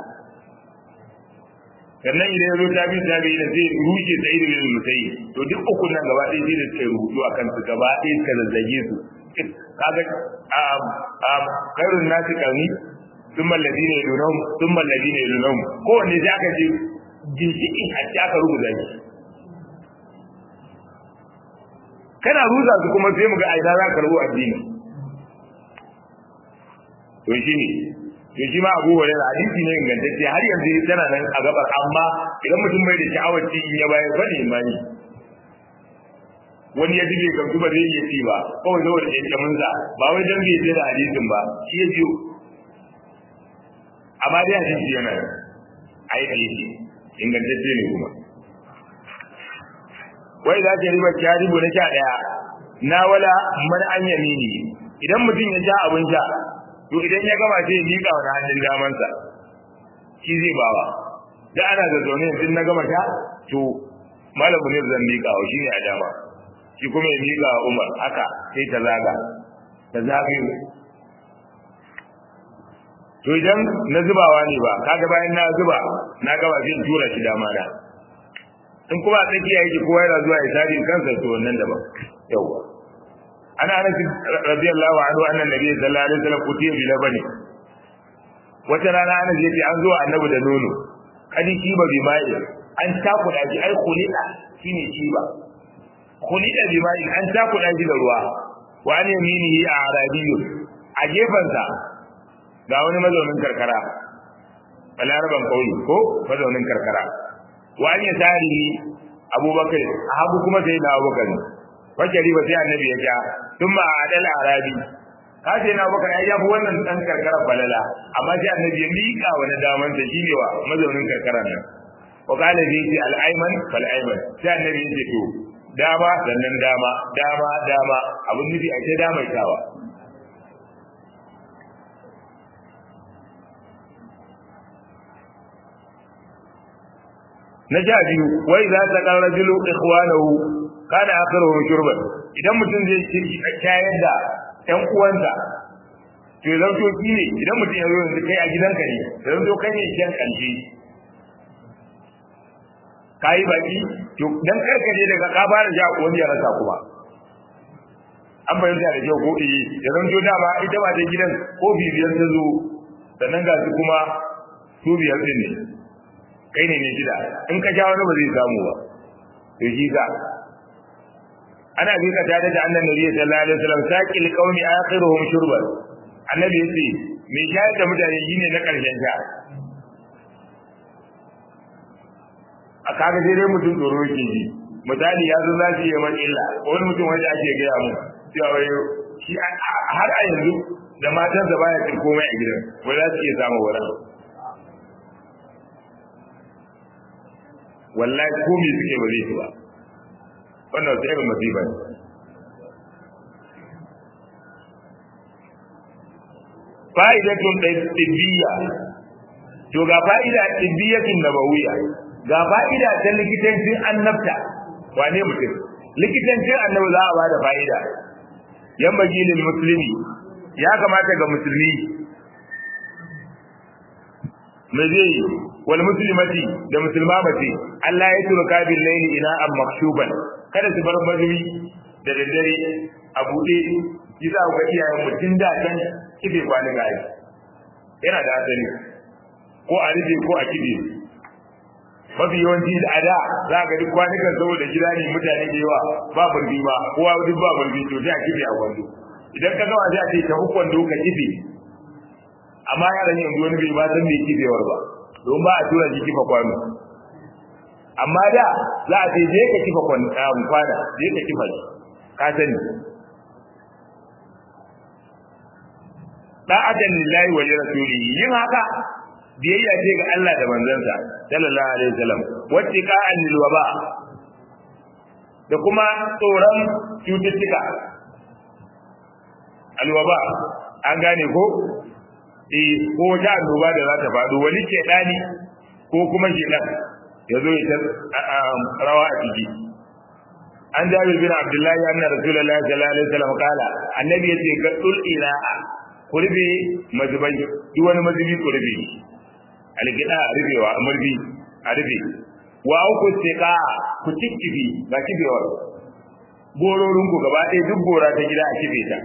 sannan idan ya zo tabi tabi da zai rushe sai da yin musayi to duk uku nan gaba ɗaya sai da suka rubutu akan su gaba ɗaya suka zazzage su kaga a khairun nasi qarni thumma alladhina yadunhum thumma alladhina yadunhum ko ne sai aka ji ginshiki a ci aka rubuta shi kana ruza su kuma sai mu ga aida za ka rubu addini to shi ne to shi ma abu hurairah hadisi ne ingantacce har yanzu tana nan a gabar amma idan mutum bai da sha'awar ci in ya bayar bane imani wani ya dige gamsu ba zai iya ci ba kawai saboda ƙyanƙyamin sa ba wai dan bai je da hadisin ba shi ya biyo amma dai hadisi yana ai hadisi ingantacce ne kuma wai za ta riba kyaribu na sha ɗaya na wala man an yamini idan mutum ya sha abin sha to idan ya gama sai ya miƙa wani hannun damansa shi zai bawa da ana da zaune yanzu na gama sha to malam ne zan miƙa wa shine a dama shi kuma ya miƙa wa Umar haka sai ta zaga ta zagayo to idan na zubawa ne ba kaga bayan na zuba na gaba sai in tura shi dama da in kuma tsakiya yake kowa yana zuwa ya sari kansa to wannan daban yawa ana anas radiyallahu anhu anna nabiy sallallahu alaihi wasallam kutiya bi labani wata rana anas yace an zo annabi da nono kadi kiba bi mai an takuda shi ai khulida shine kiba khulida bi mai an takuda shi da ruwa wa an yaminihi a arabiyyu a gefansa ga wani mazaunin karkara balaraban kauye ko mazaunin karkara wa an yasarihi abubakar a hagu kuma sai na abubakar wace riba sai annabi ya ja tun ma adal arabi ka ce na abubakar ai yafi wannan dan karkara balala amma sai annabi ya miƙa wani daman sa shine wa mazaunin karkaran nan wa qala bi ti al ayman fal ayman sai annabi ya ce to dama sannan dama dama dama abun nufi a ce dama itawa na sha biyu wai za ta kan rajulu ikhwanahu kana akhiruhu shurban idan mutum zai shayar da ƴan uwansa to zan to ki ne idan mutum ya zo yanzu kai a gidanka ne zan to kai ne shan kanji kai baki to dan karkaje daga ka fara ja wani ya rasa kuma an bayyana da kyau ko eh da zan to dama ita ba ta gidan ko bibiyar ta zo sannan ga su kuma su biyar din ne kai ne ne gida in ka ja wani ba zai samu ba to shi ka ana bi ka tare da annabi nabi sallallahu alaihi wasallam saqil qaumi akhiruhum shurban annabi yace me shayar da mutane shine na karshen sha a kaga dai mutum tsoro yake ji misali ya zo zasu yi man illa wani mutum wanda ake gaya mu cewa wai shi har a yanzu da matansa baya cin komai a gidan wai za su iya samu wani wallahi ko me suke ba zai ci ba wannan wata irin masifa ne fa'idatun tibbiya to ga fa'ida tibbiyatin nabawiyya ga fa'ida ta likitancin annabta wane mutum likitancin annabi za a bada fa'ida yan bagilin musulmi ya kamata ga musulmi me zai wal muslimati da musulma mace Allah ya turka bil layli ina am makshuban kada su bar mazubi da daddare a bude kisa ga iyayen mutun da kan kibe kwani ga yana da asali ko a rufe ko a kibe mafi yawanci da ada za ga duk kwanukan saboda gida ne mutane da yawa ba burbi ba kowa duk ba burbi to sai a kibe a kwando idan ka gawa sai a ce ta hukun doka kibe amma yaran yanzu wani bai ba san me kibewar ba don ba a tura shi kifa kwano amma da za a ce je ka kifa kwana je ka kifa shi ka sani da'atan lillahi wa rasulihi yin haka biyayya ce ga Allah da manzansa sallallahu alaihi wasallam wattiqa'an lil waba da kuma tsoron cututtuka alwaba an gane ko eh ko wata annoba da za ta faɗo wani ke dani ko kuma shedan ya zo ya rawa a ciki an jabir bin abdullahi anna rasulullahi sallallahu alaihi wasallam kala annabi yace ga dul ila'a kurbe mazubai duk wani mazubi kurbe algida rubewa murbi a rube wa ku tiqa ku tikkibi ba kibewar gororin ku gaba ɗaya duk gora ta gida a kibe ta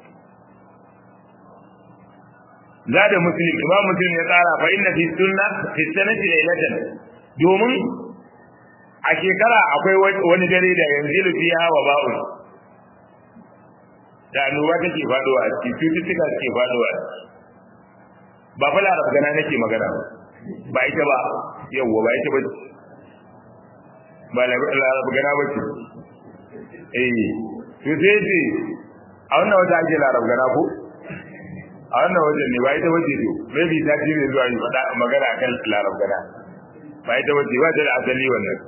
zada muslim imam muslim ya tsara fa inna fi sunna fi sanati laylatan domin a shekara akwai wani dare da yanzu fiha wa ba'u da annoba take faduwa a cikin cututtuka suke faduwa ba fa larab gana nake magana ba ita ba yawwa ba ita ba ba larab gana ba ce eh to sai ce a wannan wata ake larab gana ko a wannan wajen ne ba ita wace to maybe ta ji mai zuwa yi faɗa magana akan larab gana ba ita wace ba ta da asali wannan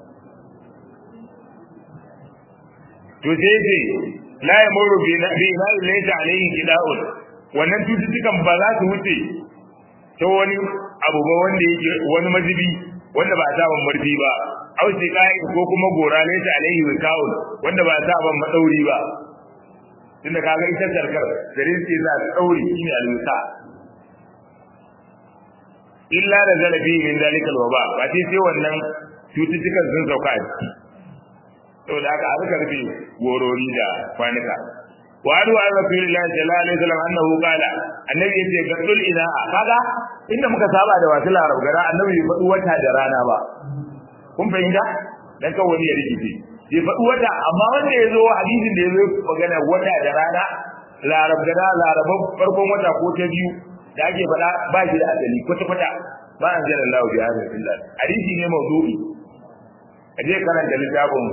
to sai ce la yamuru bi na bi na laysa alayhi qida'un wannan cututtukan ba za su wuce ta wani abu ba wanda yake wani mazibi wanda ba a sa ban marfi ba au sai ko kuma gora laysa alayhi wika'un wanda ba a sa ban madauri ba tunda kaga ita sarkar garin sai za ta daure shine alwisa illa da zalabi min zalikal waba ba sai sai wannan cututtukan sun sauka a ciki saboda haka a rika rufe gorori da kwanuka wa adu an rasulillahi sallallahu alaihi wasallam annahu qala annabi yace gadul ilaha kaga inda muka saba da wasu larab gara annabi bai faɗi wata da rana ba kun fahimta dan kawai wani ya rikice bai faɗi wata amma wanda ya zo hadisin da ya zo magana wata da rana larab gana laraban farkon wata ko ta biyu da ake faɗa ba shi da asali kwata kwata ba an jira Allah bi hadin illa hadisi ne mawdu'i aje karanta littafin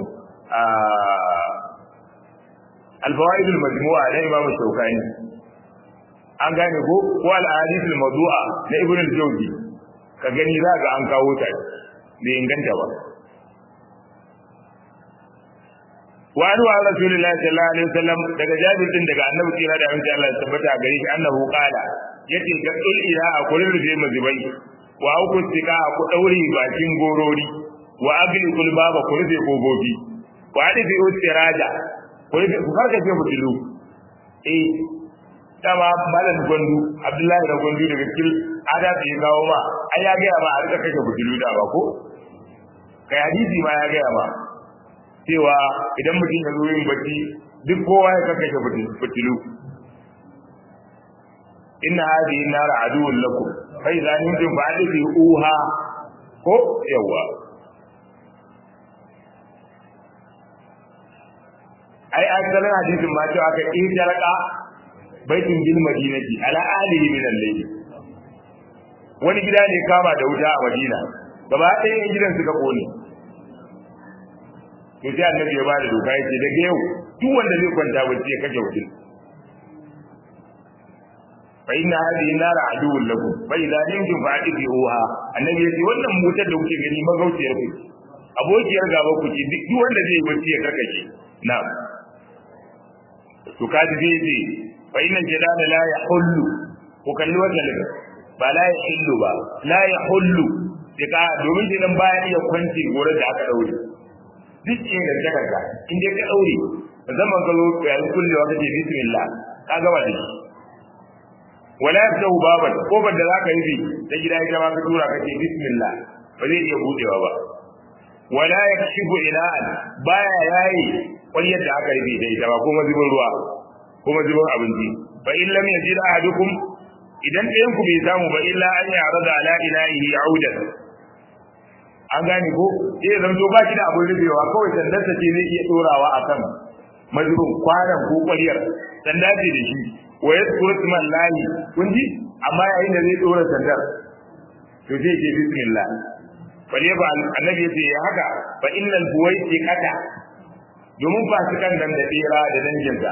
الفوائد المجموعة لإمام الشوكاني an gane ko ko al-ahadith al-mawdu'a na ibn al-jawzi ka gani za ga an kawo ta bai inganta ba wa anu an rasulullahi sallallahu alaihi wasallam daga jabir din daga annabi kira da annabi Allah ya tabbata gare shi annahu qala yace ga dul ila a kullun rufe mazubai wa ku tika ku daure bakin gorori wa agli kul baba ku rufe kogobi wa adifi utiraja ku rufe ku karkace mutilu eh dama malam gwandu abdullahi da gwandu daga cikin adabi ya kawo ma ai ya gaya ma a rika kashe fitilu da ba ko kai hadisi ma ya gaya ma cewa idan mutum ya zo yin bacci duk kowa ya kashe fitilu inna hadhihi nar aduwwun lakum fa idza nimtum fa'adhi uha ko yawa ai asalin hadisin ma cewa aka ƙi baitin bil madinati ala alihi min al-layl wani gida ne kama da wuta a Madina gaba ɗaya yan gidan suka kone to sai annabi ya bada doka yace daga yau duk wanda zai kwanta bacci ya kashe wutin fa inna hadhihi nara aduwwun lakum fa idza nimtum fa'tibuha annabi yace wannan motar da kuke gani magauciyar ku abokiyar gaba ku ce duk wanda zai bacci ya karkace na'am to kaji zai ce fa inna jadala la yahullu ko kalli wannan daga ba la yahullu ba la yahullu dika domin jinan baya iya kwanci gore da aka daure duk in da ta kaga in dai ka daure zaman ka zo ya kullewa ka ce bismillah ka gaba da shi wala yaftahu baban kofar da zaka yi da gida ita ma ka tura ka ce bismillah ba zai iya budewa ba wala yakshifu ila'an baya yayi wani yadda aka rufe da ita ba kuma zubin ruwa kuma zubin abinci fa in lam yajid ahadukum idan ɗayan ku bai samu ba illa an yarada ala ilahi audan an gane ko sai zan zo ba shi da abin rufewa kawai sandarsa ce zai iya dorawa akan mazubin kwanan ko ƙwaryar sanda ce da shi wa yadkuru isman lahi kun ji amma yayin da zai dora sandar to zai ce bismillah bale ba annabi ya ce haka fa innal buwaiti kata domin fasikan nan da tsira da danginsa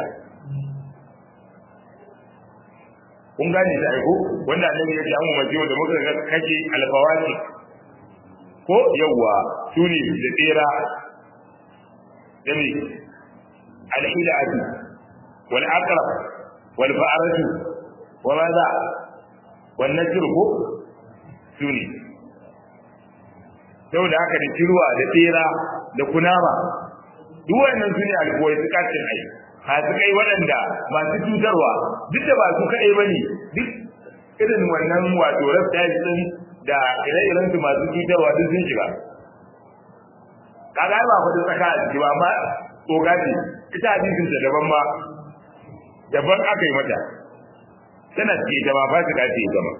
kun gane da aiko wanda annabi ya ce an umarci da muka ga kake alfawati ko yawwa su ne da tsira dami al-hilatu wal aqrab wal fa'ratu wa madha wan najr ko suni saboda haka da kirwa da tsira da kunama duk wannan sune alkuwai su kacin ai masu kai waɗanda masu cutarwa duk da ba su kaɗai ba ne duk irin wannan wato rasta din da ire-iren su masu cutarwa duk sun shiga kaga ba kudin tsaka a ciki ba amma tsoga ce ita hadisin ta daban ma daban aka yi mata tana ce ta ma fasika ce ita ma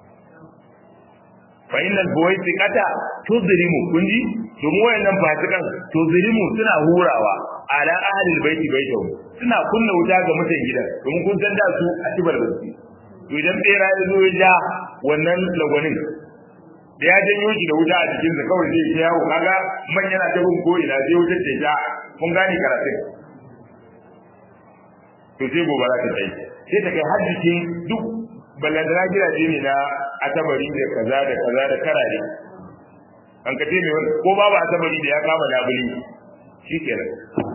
fa innal buwaiqata tudrimu kunji domin wayannan fasikan tudrimu suna hurawa ala ahli albayti baytahu suna kunna wuta ga mutan gidan domin kun san da su a tibar basi to idan bera ya zo ya ja wannan lagwanin da ya janyo shi da wuta a cikin sa kawai zai ta yawo kaga man yana ta bin ko ina sai wutar ta ja kun gane karatun to sai gobara ta tsaye sai ta kai har jikin duk ballantana gidaje ne na asabari da kaza da kaza da karare an ka ce mai ko babu asabari da ya kama labuli shi kenan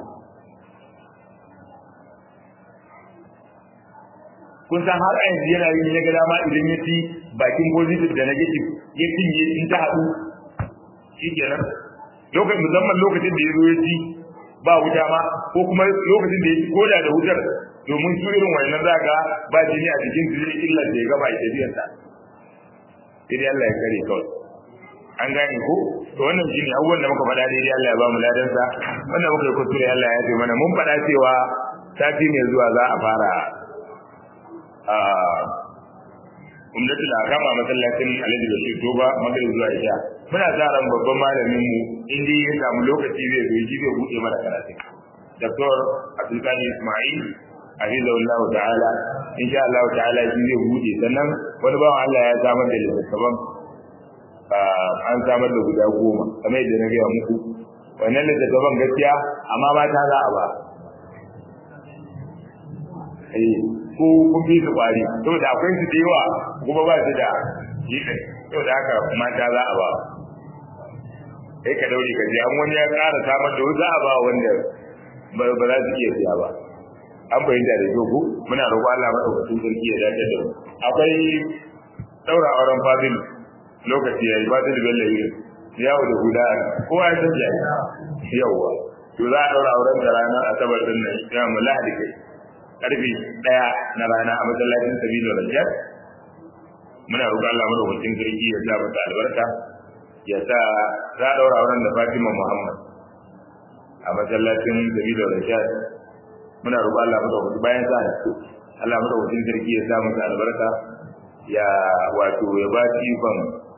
kun san har a yanzu yana yin ya ga dama idan ya ci bakin positive da negative ya cinye in ta haɗu shi kenan lokacin musamman lokacin da ya zo ya ci ba wuta ma ko kuma lokacin da ya ci koda da wutar domin su irin wannan za ga ba jini a jikin su zai illar da ya gaba a tafiyarsa sai dai Allah ya kare kawai an gane ko to wannan shine abubuwan da muka faɗa daidai Allah ya ba mu ladansa wannan muka yi kuskure Allah ya ce mana mun faɗa cewa sati mai zuwa za a fara a umdatul akama masallacin Alhaji Bashir Toba magrib zuwa Isha muna sa ran babban malamin mu inda ya samu lokaci zai zo shi zai bude mana karatu Dr. Abdulkadir Ismail hafizahullah ta'ala insha Allah ta'ala shi zai bude sannan wani bawan Allah ya samar da littattafan an samar da guda goma kamar yadda na gaya muku wannan littattafan gaskiya amma mata za a ba ko kun fi su kwari saboda akwai su da yawa kuma ba su da jikin saboda haka mata za a ba kai ka daure ka je an wani ya ƙara samar da za a ba wanda ba za su iya siya ba an fahimta da ku muna roƙo Allah madaukakin sarki ya dace da mu akwai daura auren fadil lokaci yayi fadil bello yi yawo da guda kowa ya san jayi yawa to za a daura auren da ranar asabar din nan ya mu lahadi kai karfe daya na rana a masallacin sabilo rajab muna roƙon Allah madaukakin sarki ya sa mata albarka ya sa za a daura auren da Fatima Muhammad a masallacin sabilo rajab muna roƙon Allah madaukakin bayan sa Allah madaukakin sarki ya sa mata albarka ya wato ya ba shi ikon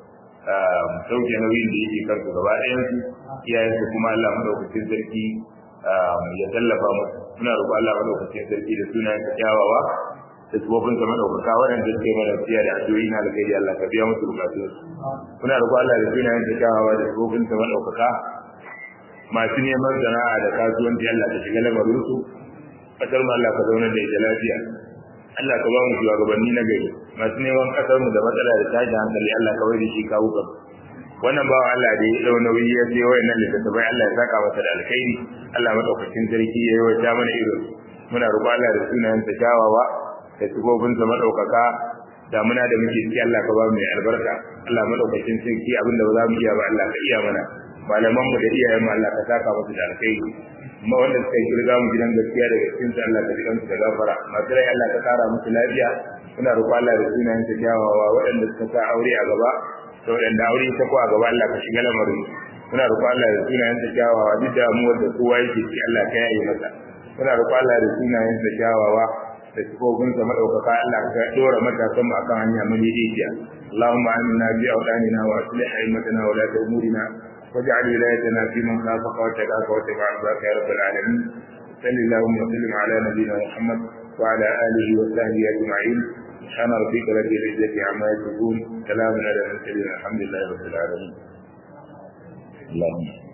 sauke nauyin da yake kansu gaba ɗayan su iyayensu kuma Allah madaukakin sarki ya tallafa musu muna roƙo Allah madaukakin sarki da sunayen ka kyawawa da tsofin sa madaukaka waɗanda suke mana siya da addu'o'i na alkhairi Allah ka biya musu bukatun su muna roƙo Allah da sunayen ka kyawawa da tsofin sa madaukaka masu neman sana'a da kasuwanci Allah ka shiga lamarin su kasar mu Allah ka zauna da ita lafiya Allah ka ba mu shugabanni na gari masu neman kasar mu da matsala da tashin hankali Allah ka bai da shi kawo kan wannan bawa Allah da ya dau nauyi ya sai wayannan littattafai Allah ya saka masa da alkhairi Allah madaukakin sarki ya yawaita mana irin muna roƙo Allah da sunayen sa kyawawa da sifofin sa madaukaka da muna da muke ciki Allah ka ba mu mai albarka Allah madaukakin sarki abinda ba za mu iya ba Allah ka iya mana malaman mu da iyayen mu Allah ka saka musu da alkhairi kuma wanda suka yi kirga mu gidan gaskiya daga cikin su Allah ka ji kansu da gafara masu rai Allah ka kara musu lafiya muna roƙo Allah da sunayen sa kyawawa waɗanda suka sa aure a gaba da waɗanda aure ta ko a gaba Allah ka shiga lamarin muna roƙo Allah da sunayen sa kyawawa duk da mu wanda kowa yake ci Allah ka yaye masa muna roƙo Allah da sunayen sa kyawawa da sifofin sa madaukaka Allah ka dora matasan mu akan hanya mu daidaiciya Allahumma aminna bi awdanina wa aslih aimatana wa la umurina واجعل ولايتنا في من خافك واتقاك واتبع رضاك يا رب العالمين صل اللهم وسلم على نبينا محمد وعلى اله وصحبه اجمعين سبحان ربك رب العزه عما يصفون سلام على المرسلين الحمد لله رب العالمين اللهم